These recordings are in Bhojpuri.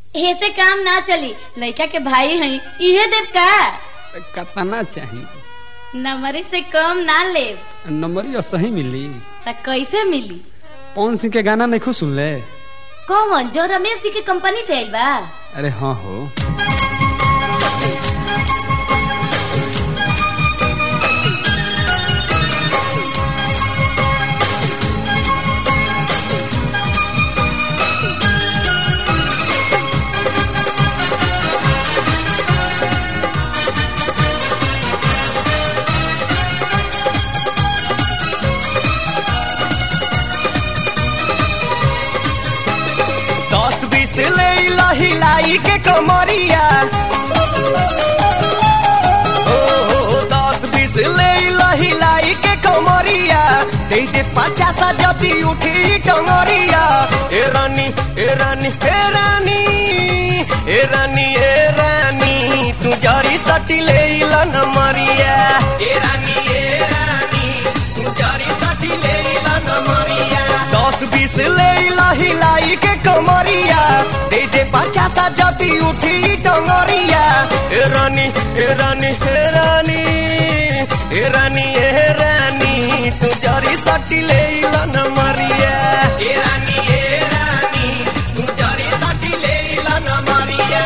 ऐसे काम ना चली लड़का के भाई हई इहे देव का कतना चाही नंबरी से कम ना लेब नंबरिया सही मिली त कैसे मिली पवन सिंह के गाना नहीं खुद सुन ले कौन जो रमेश जी के कंपनी से आइल बा अरे हाँ हो दस बीस ले हिलाई के कमरिया ओ हो हो, दस बीस ले हिलाई के कमरिया दे दे पचास जदी उठी टंगरिया ए रानी ए रानी ए रानी ए रानी ए रानी तू जरी सटी ले लन मरिया ए रानी ए रानी तू जरी सटी ले लन मरिया दस बीस ले हिलाई के कमरिया दे दे पचास जदी उठी टंगरिया ए रानी ए रानी ए रानी ए रानी ए रानी तू जरी सटी ले लन मरिया ए रानी ए रानी तू जरी सटी ले लन मरिया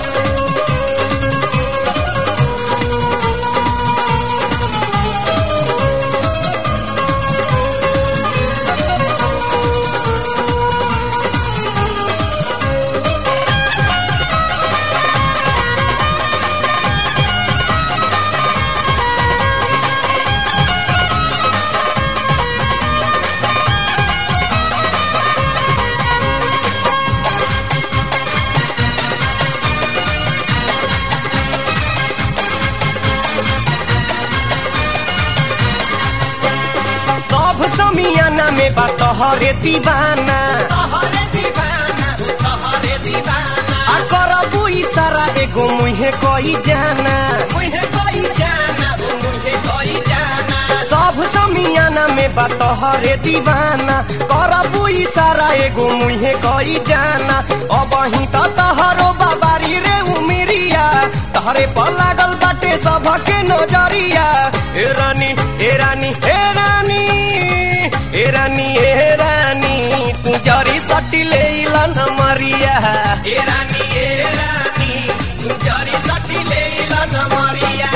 सब समियाना में बा तोहरे दीवाना तोहरे दीवाना तोहरे दीवाना आ करबू इशारा एगो मुहे कोई जाना मुहे कोई जाना मुहे कोई जाना सब समियाना में बा तोहरे दीवाना करबू इशारा एगो मुहे कोई जाना अब ही तो तोहरो बाबारी रे उमिरिया तोहरे पर लागल बाटे सबके नजरिया ए रानी ए रानी ए रानी ए रानी ए रानी तू जरी सटी ले लन मरिया ए रानी ए रानी तू जरी सटी ले लन मरिया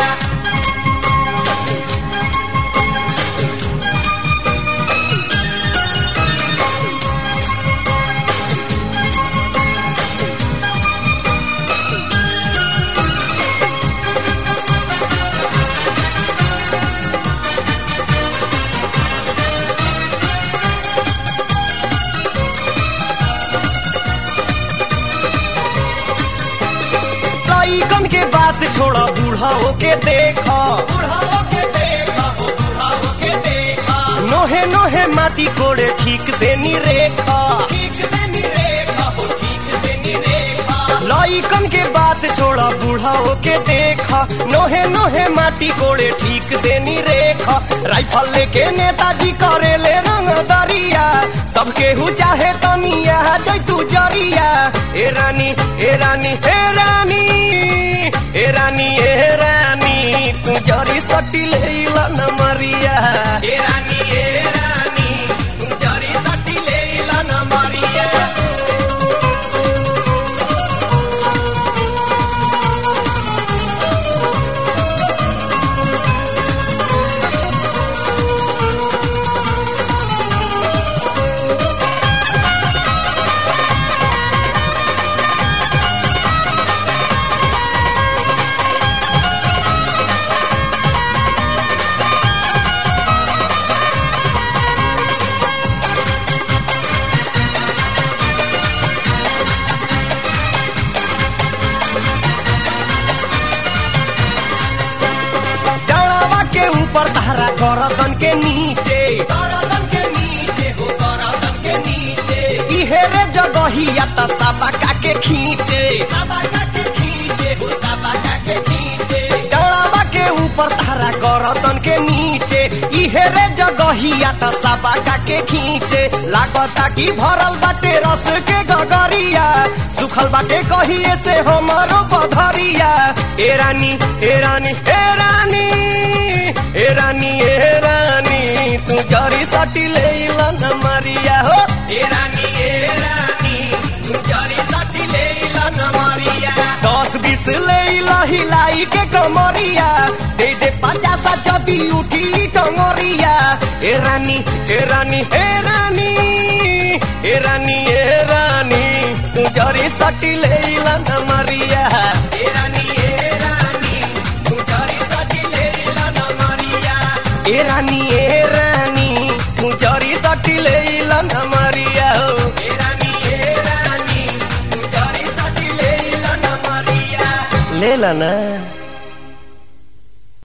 लइकन के बात छोड़ा बूढ़ा के देखा बूढ़ा के देखा बूढ़ा के देखा नोहे नोहे माटी कोड़े ठीक से नी रेखा ठीक से नी रेखा हो ठीक से नी रेखा लइकन के बात छोड़ा बूढ़ा के देखा नोहे नोहे माटी कोड़े ठीक से नी रेखा राइफल लेके नेताजी करे ले रंग दरिया सबके हु चाहे तनिया जैतू जरिया ए रानी ए रानी ए रानी ए रानी ए रानी तू जरी सटी ले न मरिया ए रानी ए रानी तू जरी सटी ले न मरिया डड़वा के ऊपर धारा गरदन के नीचे गरदन के नीचे हो गरदन के नीचे इहे रे जगहिया त सबका के खींचे सबका के खींचे हो सबका के खींचे डड़वा के ऊपर धारा गरदन के नीचे इहे रे जगहिया त सबका के खींचे लागता की भरल बाटे रस के गगरिया भूखल बाटे कहिए से हमारो बधरिया ए रानी ए रानी ए रानी ए रानी ए रानी तू जरी सटी ले न मारिया हो ए रानी ए रानी तू जरी सटी ले न मारिया दस बीस ले हिलाई के कमरिया दे दे पचास जदी उठी टंगरिया ए रानी ए रानी ए रानी ए रानी ए रानी तू जरी सटी ले न मारिया ए रानी ए रानी तू जरी सटी ले न मारिया ए रानी ए रानी तू जरी सटी ले न मारिया हो ए रानी ए रानी तू जरी सटी ले न मारिया ले ला ना